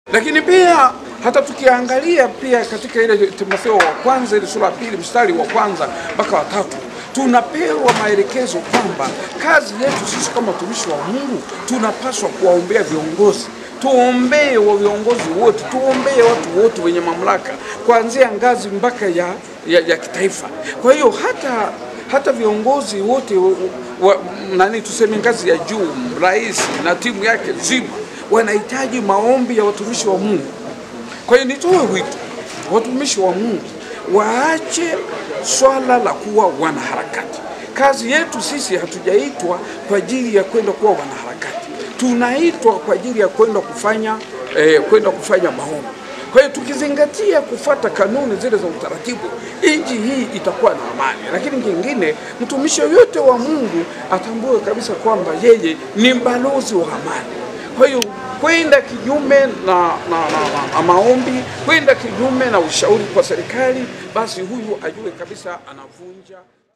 Lakini pia hata tukiangalia pia katika ile Timotheo wa kwanza ile sura ya pili mstari wa kwanza mpaka wa tatu tunapewa maelekezo kwamba kazi yetu sisi kama watumishi wa Mungu tunapaswa kuwaombea viongozi tuombee wa viongozi wote, tuombee watu wote wenye mamlaka kuanzia ngazi mpaka ya, ya, ya kitaifa. Kwa hiyo hata hata viongozi wote wa, wa, nani tuseme ngazi ya juu, rais na timu yake nzima wanahitaji maombi ya watumishi wa Mungu. Kwa hiyo nitoe wito watumishi wa Mungu waache swala la kuwa wanaharakati. Kazi yetu sisi hatujaitwa kwa ajili ya kwenda kuwa wanaharakati, tunaitwa kwa ajili ya kwenda kufanya eh, kwenda kufanya maombi. Kwa hiyo tukizingatia kufuata kanuni zile za utaratibu, nchi hii itakuwa na amani. Lakini kingine, mtumishi yoyote wa Mungu atambue kabisa kwamba yeye ni balozi wa amani. Kwa hiyo kwenda kinyume na, na, na, na maombi, kwenda kinyume na ushauri kwa serikali, basi huyu ajue kabisa anavunja